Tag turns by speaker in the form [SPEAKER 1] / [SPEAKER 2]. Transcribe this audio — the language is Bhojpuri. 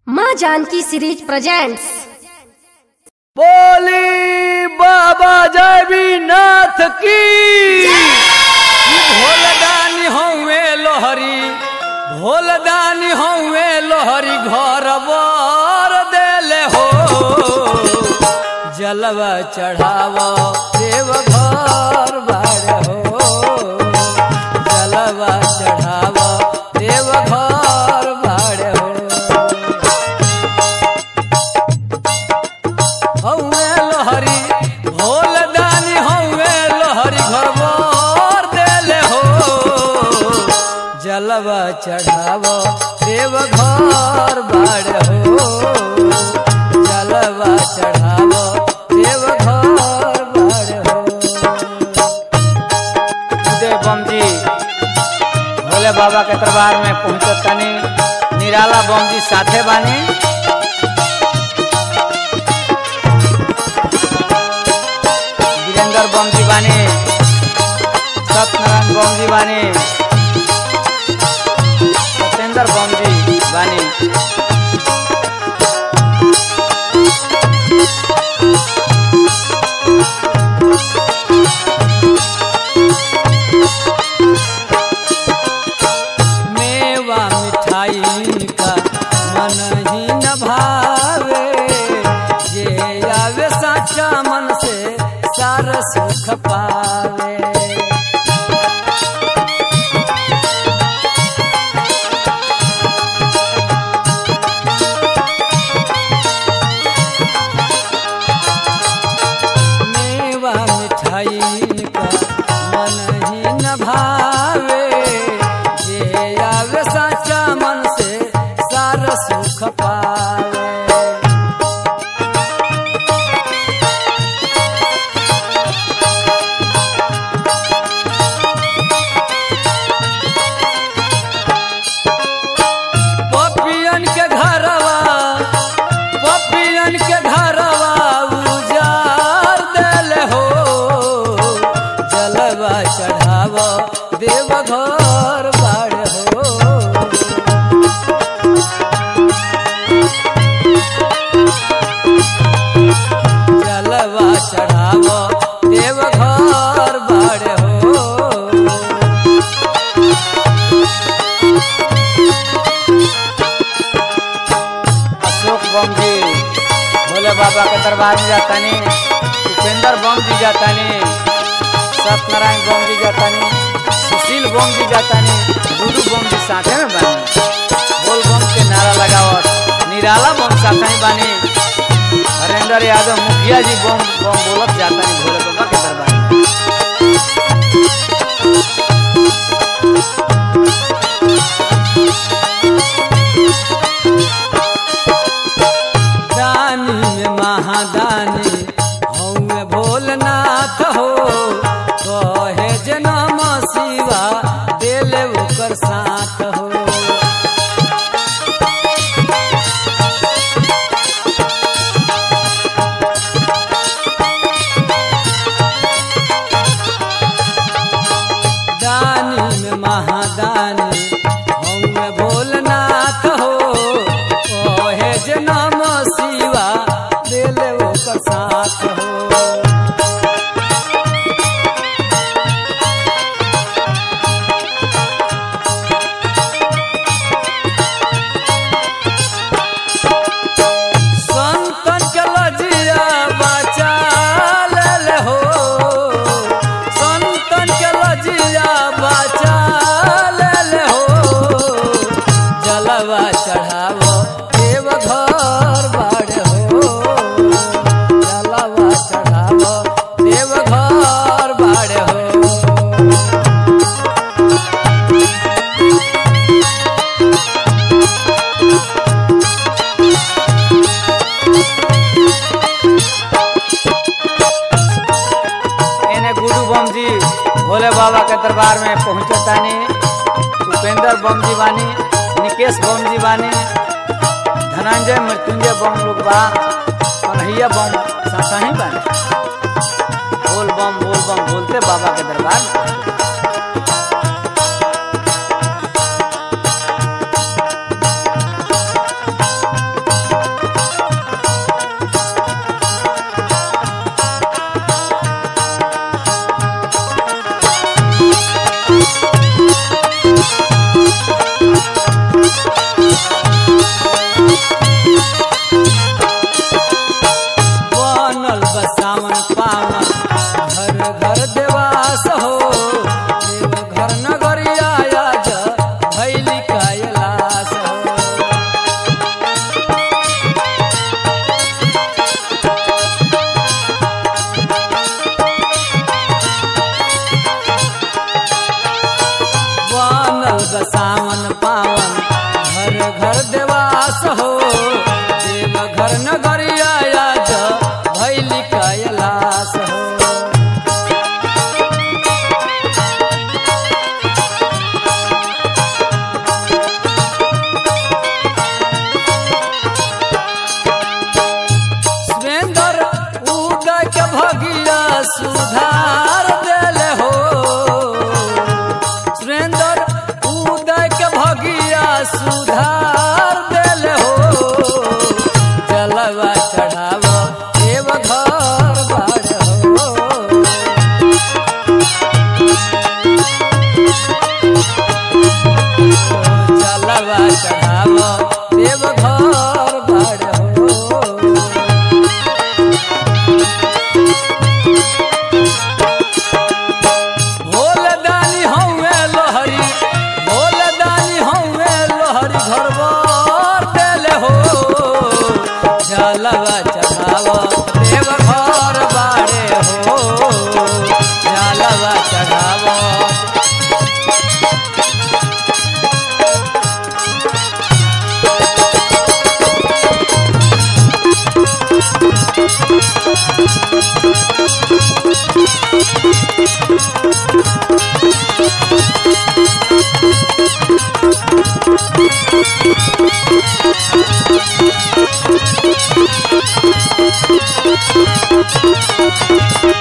[SPEAKER 1] माँ जानकी सीरीज प्रेजेंट्स
[SPEAKER 2] बोली बाबा जयवीनाथ की भोलदानी हौवे लोहरी भोलदानी हौवे लोहरी घर बर देले हो जलवा चढ़ाव देव घर बार हो जलवा चढ़ाव देव घर बार हो हौवे लोहरी भोल दानी हौवे लोहरी घर बर देले हो जलवा चढ़ाव देव घर बाड़ हो जलवा चढ़ाव देव घर बाड़ हो
[SPEAKER 3] उदय बम जी भोले बाबा के दरबार में पहुंचत तनी निराला बम जी साथे बानी वीरेंद्र बम जी बानी सत्यनारायण बम जी बानी सत्येंद्र बम जी बानी
[SPEAKER 2] मेवा मिठाई का मन ही न भावे जे आवे साचा मन से सारा सुख पावे मेवा मिठाई का मन ही न भावे जे आवे साचा मन से सारा सुख पावे पपियन के घरवा पपियन के घरवा उजार देले हो जलवा चढ़ाव देव घर बाड़ हो जलवा चढ़ाव देव घर बाड़ हो
[SPEAKER 3] अशोक बम जी भोले बाबा के दरबार में जातानी उपेंद्र बम जी जातानी सत्यनारायण बम जी जातानी सुशील बम जी जातानी गुरु बम जी साथे में बानी बोल बम के नारा लगावत निराला बम साथे में बानी हरेंद्र यादव मुखिया जी बम बम बोलत जातानी भोले बाबा के दरबार में
[SPEAKER 2] दानी में महादानी हौवे भोलनाथ हो कहे जनम शिवा देले ओकर साथ हो दानी में महादानी हौवे भोलनाथ हो कहे जनम शिवा देले ओकर साथ हो संतन के लजिया बचा ले हो संतन के लजिया बचा ले हो जलवा चढ़ावो देव घर बाड़ हो जलवा चढ़ावो देव घर बाड़ हो
[SPEAKER 3] एने गुरु बम जी भोले बाबा के दरबार में पहुंचतानी उपेंद्र बम जी बानी निकेश बम जी बानी धनंजय मृत्युंजय बम लोग बा कन्हैया बम सासा ही बानी बोल बम बोल बम बोलते बाबा के दरबार में
[SPEAKER 2] जलवा चढ़ावो देव घर बाड़े हो जलवा चढ़ावो
[SPEAKER 3] Thank